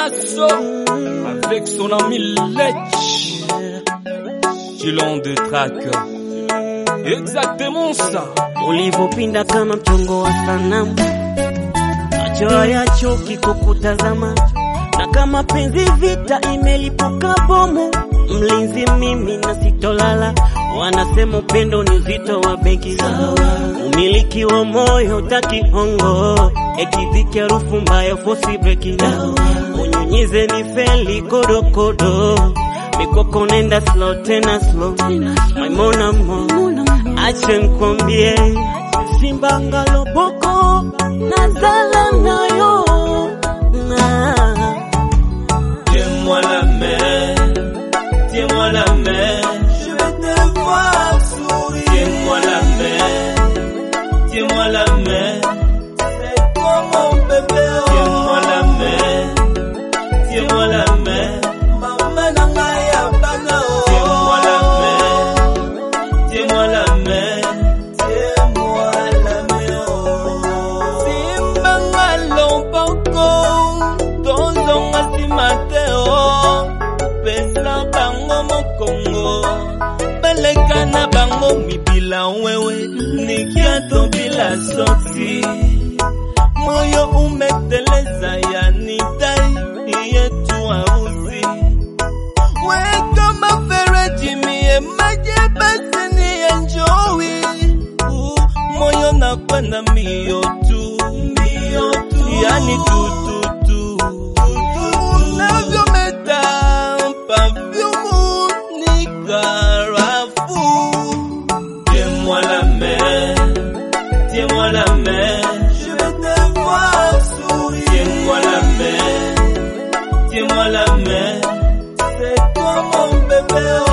Nasso avec son ami Lech. Gilon de track. Exactement ça. Ulivyopinda kama mchongo wa sanamu, macho hayachoki kukutazama, na kama penzi vita imelipuka bomu, mlinzi mimi na sitolala. Wanasema upendo ni uzito wa begi, umiliki wa moyo takihongo, ekidhiki harufu mbaya fosi breki, unyunyize ni feli kodokodo, mikoko nenda slow tena slow, maimona mo ache nkwambie, simba ngaloboko nazala nayo na Tiens-moi la main, tiens-moi la main, je vais te voir sourire. Tiens-moi la main, tiens-moi la main, c'est toi mon bébé. Tiens-moi la main, tiens-moi la main, maman nanga ya bana. Tiens-moi la main, tiens-moi la main, tiens-moi la main. Simba ngaloboko, tozonga nsima te o pesa bango mokongo baleka na bango mibila wewe nikiato bila soti moyo umeteleza ya nitai yetu ausi weka mafereji mie maji basi ni enjoy Uh, moyo nakwenda mbio tu mbio tu yani tututu unavyometa pafyumu ni karafu tiens-moi la main tiens-moi la main je vais te voir sourire tiens-moi la main tiens-moi la main c'est toi mon bébé